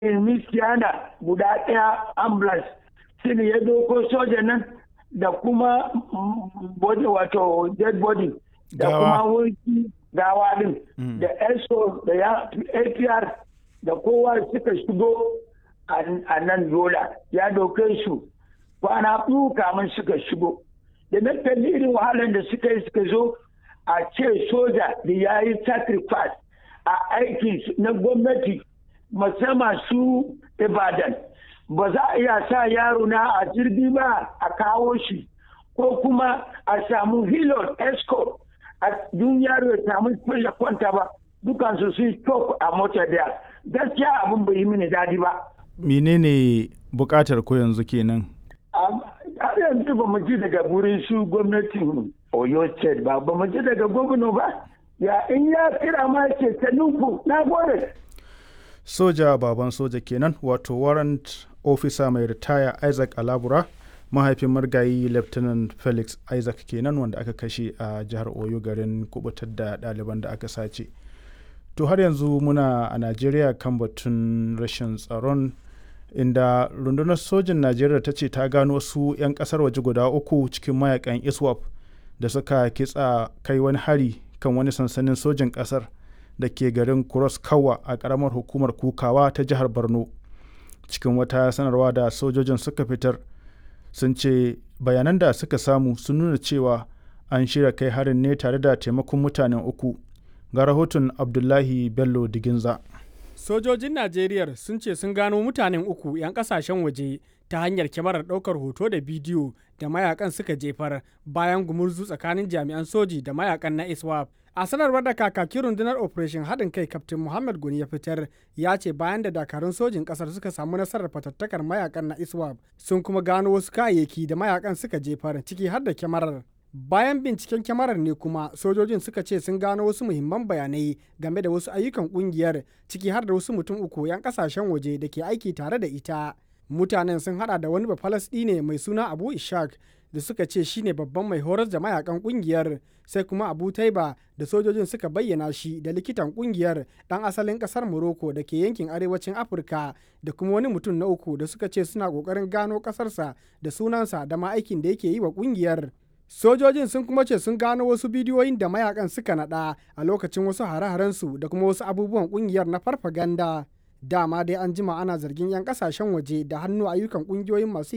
miskiyana guda ɗaya ambulance shi ne ya doko soja nan da kuma body wato dead body da kuma wurki gawa din da eso da apr da kowa suka shigo a nan yola ya doke su kwana biyu kamun suka shigo da na kalli irin wahalar da suka yi suka zo a ce soja da ya yi sacrifice a aiki na gwamnati musamman su ibadan ba za a iya sa yaro na a jirgi ba a kawo shi ko kuma a samu hilon escort a dun yaro ya samu ya kwanta ba dukansu sun stop a mota da gaskiya abin bai yi mini dadi ba menene bukatar ko yanzu kenan har yanzu ba mu ji daga wurin su gwamnatin oyo state ba ba mu ji daga gwamna ba ya in ya kira ma ce ta nufu na gode soja baban soja kenan wato warrant officer mai ritaya isaac alabura mahaifin margayi lieutenant felix isaac kenan wanda aka kashe a jihar oyo garin kubutar da ɗaliban da aka sace to har yanzu muna a najeriya kan batun rashin tsaron inda rundunar sojin najeriya ta ce ta gano wasu 'yan kasar waje guda uku cikin mayakan iswap da suka kitsa kai wani hari kan wani sansanin sojin kasar da ke garin cross kawa a karamar hukumar kukawa ta jihar borno cikin wata sanarwa da sojojin suka fitar sun ce bayanan da suka samu sun nuna cewa an shirya kai harin ne tare da taimakon mutanen uku ga rahoton abdullahi bello diginza sojojin najeriya sun ce sun gano mutanen uku 'yan kasashen waje ta hanyar kyamarar ɗaukar hoto da bidiyo da mayakan suka jefar bayan gumurzu tsakanin jami'an soji da mayakan na iswap a sanarwar da kakakin rundunar operation haɗin kai kaftin muhammad goni ya fitar ya ce bayan da dakarun sojin ƙasar suka samu nasarar fatattakar mayakan na iswap sun kuma gano wasu kayayyaki da mayakan suka jefar ciki har da kyamarar bayan binciken kyamarar ne kuma sojojin suka ce sun gano wasu muhimman bayanai game da wasu ayyukan kungiyar ciki har da wasu mutum uku 'yan kasashen waje da ke aiki tare da ita mutanen sun hada da wani ne mai suna abu ishak da suka ce shine babban mai horar da mayakan kungiyar sai kuma abu taiba da sojojin suka bayyana shi da likitan kungiyar dan asalin kasar morocco da ke yankin arewacin afirka da kuma wani mutum na uku da suka ce suna kokarin gano kasarsa da sunansa da ma aikin da yake yi wa kungiyar sojojin sun kuma ce sun gano wasu bidiyoyin da mayakan suka nada a lokacin wasu hare-harensu da kuma wasu abubuwan kungiyar na farfaganda dama dai an jima ana zargin 'yan kasashen waje da hannu ayyukan kungiyoyin masu